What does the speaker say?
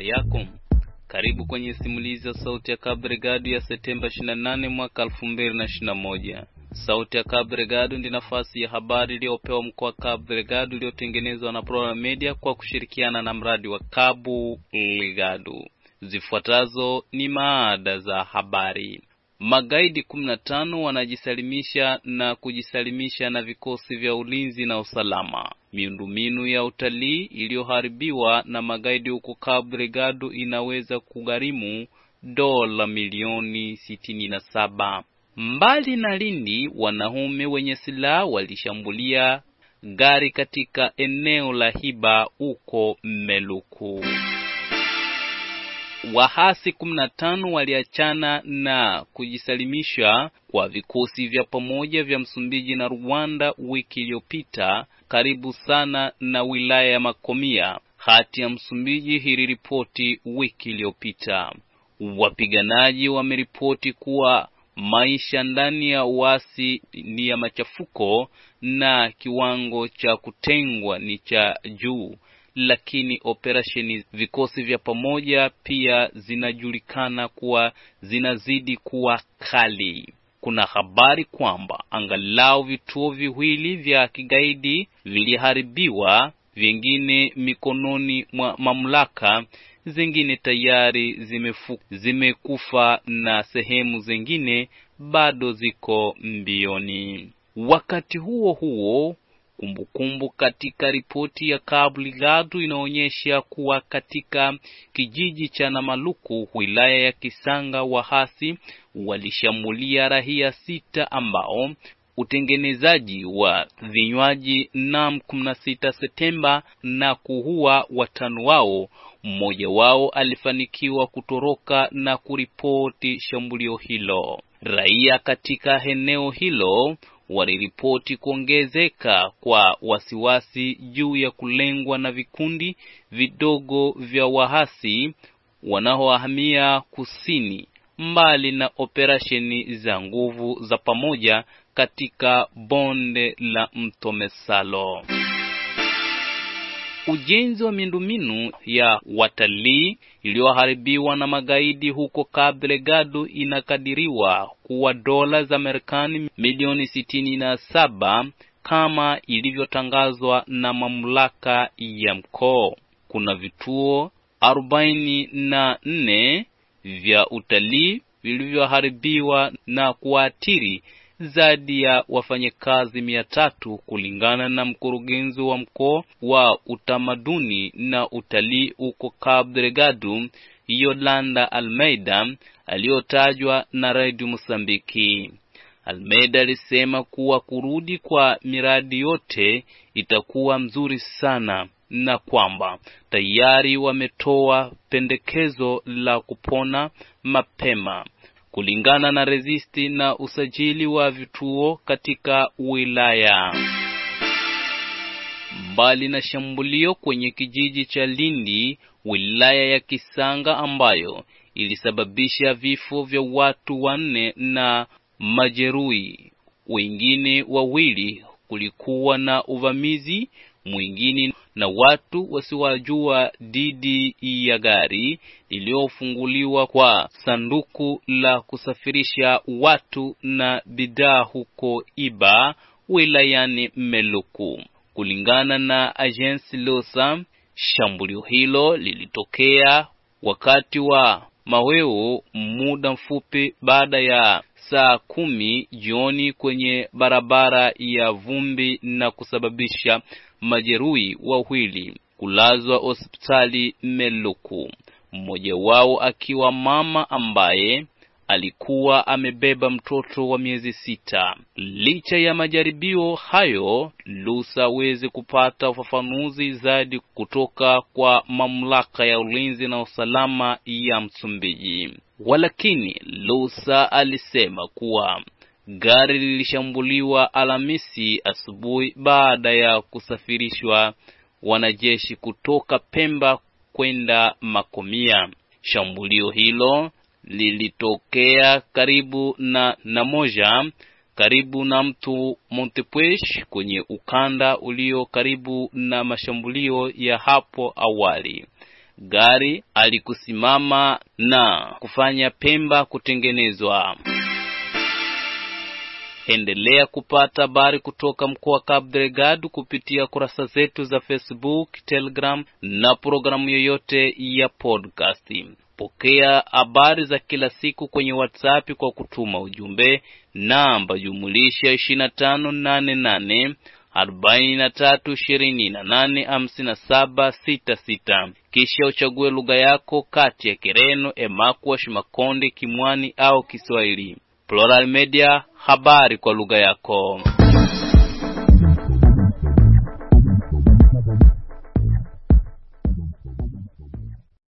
habari yako. Karibu kwenye simulizi ya Sauti ya Cabo Delgado ya Septemba 28 mwaka 2021. Sauti ya Cabo Delgado ndi nafasi ya habari iliyopewa mkoa wa Cabo Delgado iliyotengenezwa na Plural Media kwa kushirikiana na mradi wa Cabo Delgado. Zifuatazo ni maada za habari. Magaidi 15 wanajisalimisha na kujisalimisha na vikosi vya ulinzi na usalama. Miundombinu ya utalii iliyoharibiwa na magaidi huko Cabo Delgado inaweza kugharimu dola milioni sitini na saba. Mbali na Lindi, wanaume wenye silaha walishambulia gari katika eneo la Hiba huko Meluku. Wahasi 15 waliachana na kujisalimisha kwa vikosi vya pamoja vya Msumbiji na Rwanda wiki iliyopita karibu sana na wilaya ya Makomia. Hati ya Msumbiji iliripoti wiki iliyopita. Wapiganaji wameripoti kuwa maisha ndani ya uasi ni ya machafuko na kiwango cha kutengwa ni cha juu lakini operesheni vikosi vya pamoja pia zinajulikana kuwa zinazidi kuwa kali. Kuna habari kwamba angalau vituo viwili vya kigaidi viliharibiwa, vingine mikononi mwa mamlaka, zingine tayari zimefu, zimekufa na sehemu zingine bado ziko mbioni. Wakati huo huo Kumbukumbu kumbu katika ripoti ya Cabo Delgado inaonyesha kuwa katika kijiji cha Namaluku wilaya ya Kisanga wahasi walishambulia raia sita ambao utengenezaji wa vinywaji nam 16 Septemba na kuua watano wao. Mmoja wao alifanikiwa kutoroka na kuripoti shambulio hilo. Raia katika eneo hilo waliripoti kuongezeka kwa wasiwasi juu ya kulengwa na vikundi vidogo vya wahasi wanaohamia kusini, mbali na operesheni za nguvu za pamoja katika bonde la mto Mesalo. Ujenzi wa miundombinu ya watalii iliyoharibiwa na magaidi huko Cabo Delgado inakadiriwa kuwa dola za Marekani milioni sitini na saba kama ilivyotangazwa na mamlaka ya mkoa. Kuna vituo arobaini na nne vya utalii vilivyoharibiwa na kuathiri zaidi ya wafanyakazi mia tatu kulingana na mkurugenzi wa mkoa wa utamaduni na utalii huko Cabo Delgado, Yolanda Almeida, aliyotajwa na Radio Mosambiki. Almeida alisema kuwa kurudi kwa miradi yote itakuwa mzuri sana na kwamba tayari wametoa pendekezo la kupona mapema kulingana na rezisti na usajili wa vituo katika wilaya. Mbali na shambulio kwenye kijiji cha Lindi, wilaya ya Kisanga ambayo ilisababisha vifo vya watu wanne na majeruhi wengine wawili, kulikuwa na uvamizi mwingine na watu wasiwajua dhidi ya gari lililofunguliwa kwa sanduku la kusafirisha watu na bidhaa huko Iba wilayani Meluku. Kulingana na Agence Losa, shambulio hilo lilitokea wakati wa maweo muda mfupi baada ya saa kumi jioni kwenye barabara ya vumbi na kusababisha majeruhi wawili kulazwa hospitali Meluku, mmoja wao akiwa mama ambaye alikuwa amebeba mtoto wa miezi sita. Licha ya majaribio hayo, Lusa aweze kupata ufafanuzi zaidi kutoka kwa mamlaka ya ulinzi na usalama ya Msumbiji. Walakini Lusa alisema kuwa gari lilishambuliwa Alhamisi asubuhi baada ya kusafirishwa wanajeshi kutoka Pemba kwenda Makomia. Shambulio hilo lilitokea karibu na Namoja, karibu na mto Montepuez kwenye ukanda ulio karibu na mashambulio ya hapo awali. gari alikusimama na kufanya Pemba kutengenezwa. Endelea kupata habari kutoka mkoa wa Cabo Delgado kupitia kurasa zetu za Facebook, Telegram na programu yoyote ya podcast. Pokea habari za kila siku kwenye WhatsApp kwa kutuma ujumbe namba jumulisha 2588 43285766 kisha uchague lugha yako kati ya Kireno, Emakwash, Makonde, Kimwani au Kiswahili. Plural Media, habari kwa lugha yako.